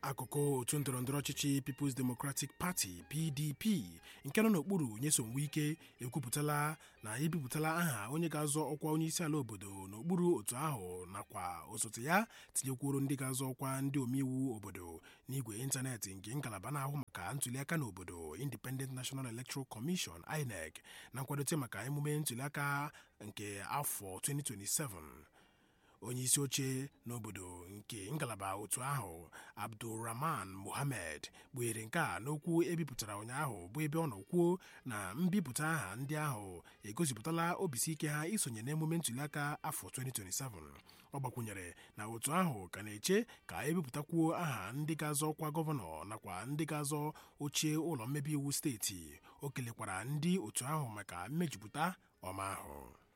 akụkụ otu ndọrọndọrọ ọchịchị People's Democratic Party PDP nke nọ n'okpuru Nyesom Wike ekwupụtala na ebipụtala aha onye ga-azọ ọkwa onyeisiala obodo n'okpuru otu ahụ nakwa osote ya tinyekwuru ndị ga-azọ ọkwa ndị omeiwu obodo n'igwe ịntanetị nke ngalaba na-ahụ maka ntuliaka n'obodo Independent National Electoral Commission INEC na nkwadote maka emume ntuliaka nke afọ 2027 onye isi oche n'obodo nke ngalaba otu ahụ abdulrahman mohammed kpughere nke a n'okwu ebipụtara ụnyaahụ bụ ebe ọ nọ kwuo na mbipụta aha ndị ahụ egosipụtala obisi ike ha isonye n'emume ntuliaka afọ 2027 ọ gbakwunyere na otu ahụ ka na-eche ka ebipụtakwuo aha ndị ga-azọ ọkwa gọvanọ nakwa ndị ga-azọ oche ụlọ mmebi iwu steeti o kelekwara ndị otu ahụ maka mmejupụta ọma ahụ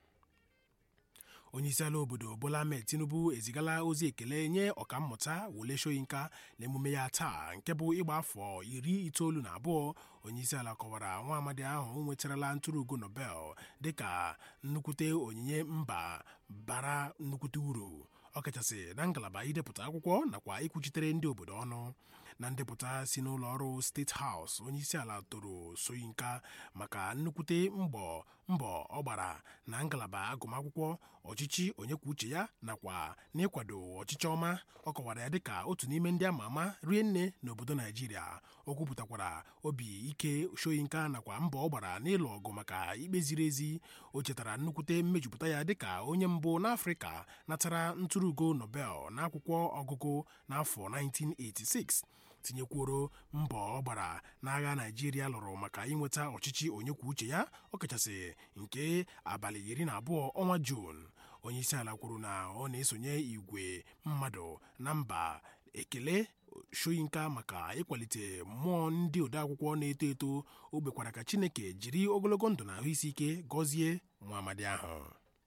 onyeisiala obodo bola ahmed tinubu ezigala ozi ekele nye ọkammụta wole soyinka n'emume ya taa nke bụ ịgba afọ iri itoolu na abụọ onyeisiala kọwara nwa amadi ahụ nwetarala ntụrụugo nobel dịka nnukwute onyinye mba bara nnukwute uru ọkachasị na ngalaba idepụta akwụkwọ nakwa ikwuchitere ndị obodo ọnụ na ndepụta si n'ụlọ ọrụ steeti haus onyeisiala toro soyinka maka nnukwute mbọ mbọ ọ gbara na ngalaba agụmakwụkwọ ọchịchị onye kwuo uche ya nakwa n'ịkwado ọchịchị ọma ọ kọwara ya dịka otu n'ime ndị ama ama rie nne n'obodo naijiria o kwupụtakwara obi ike soyinka nakwa mbọ ọ gbara n'ịlụ ọgụ maka ikpe ziri ezi o chetara nnukwute mmejupụta ya dịka onye mbụ n'afrịka natara ntụrụugo nobel n'akwụkwọ ọgụgụ n'afọ 1986 tinyekwuoro mbọ ọ gbara n'agha naijiria lụrụ maka inweta ọchịchị onye kwuo uche ya ọkachasị nke abalị iri na abụọ ọnwa juun onyeisiala kwuru na ọ na-esonye igwe mmadụ na mba ekele shoyinka maka ịkwalite mmụọ ndị odeakwụkwọ na-eto eto o gbekwara ka chineke jiri ogologo ndụ na ahụ isi ike gọzie nwa amadi ahụ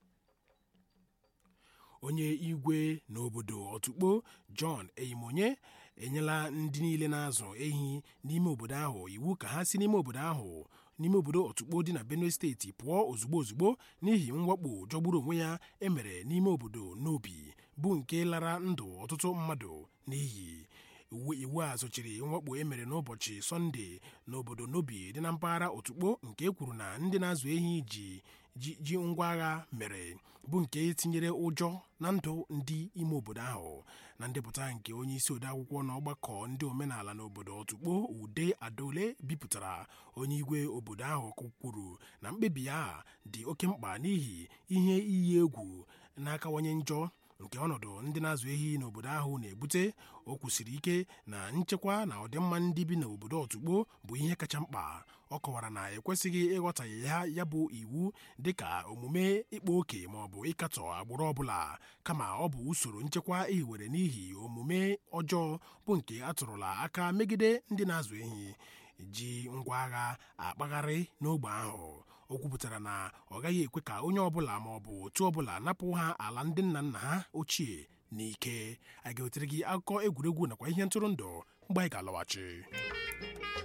onye igwe n'obodo otukpo john eyimonye enyela ndị niile na-azụ ehi n'ime obodo ahụ iwu ka ha si n'ime obodo ahụ n'ime obodo otukpo dị na benue steeti pụọ ozugbo ozugbo n'ihi mwakpo jọgburu onwe ya emere n'ime obodo n'obi bụ nke lara ndụ ọtụtụ mmadụ n'iyi iwu a sochiri mwakpo emere n'ụbọchị sọnde n'obodo n'obi dị na mpaghara otukpo nke e kwuru na ndị na-azụ ehi ji ji ngwa agha mere bụ nke tinyere ụjọ na ndụ ndị ime obodo ahụ na ndepụta nke onye isi odeakwụkwọ na ọgbakọ ndị omenala n'obodo otukpo ude adaole bipụtara onye igwe obodo ahụ kwuru na mkpebi ya dị oke mkpa n'ihi ihe iyi egwu na-akawanye njọ nke ọnọdụ ndị na-azụ ehi n'obodo ahụ na-ebute o kwusiri ike na nchekwa na ọdịmma ndị bi n'obodo otukpo bụ ihe kacha mkpa ọ kọwara na ekwesịghị ịghọtaghe ya ya bụ iwu dịka omume ịkpa oke maọbụ ịkatọ agbụrụ ọbụla kama ọ bụ usoro nchekwa ehiwere n'ihi omume ọjọọ bụ nke atụrụla aka megide ndị na-azụ ehi ji ngwa agha akpagharị n'ogbe ahụ o kwupụtara na ọ gaghị ekwe ka onye ọbụla ma ọ bụ otu ọbụla napụ ha ala ndị nna nna ha ochie n'ike a ga-ewetere gị akụkọ egwuregwu nakwa ihe ntụrụndụ mgbe anyị ga-alọghachi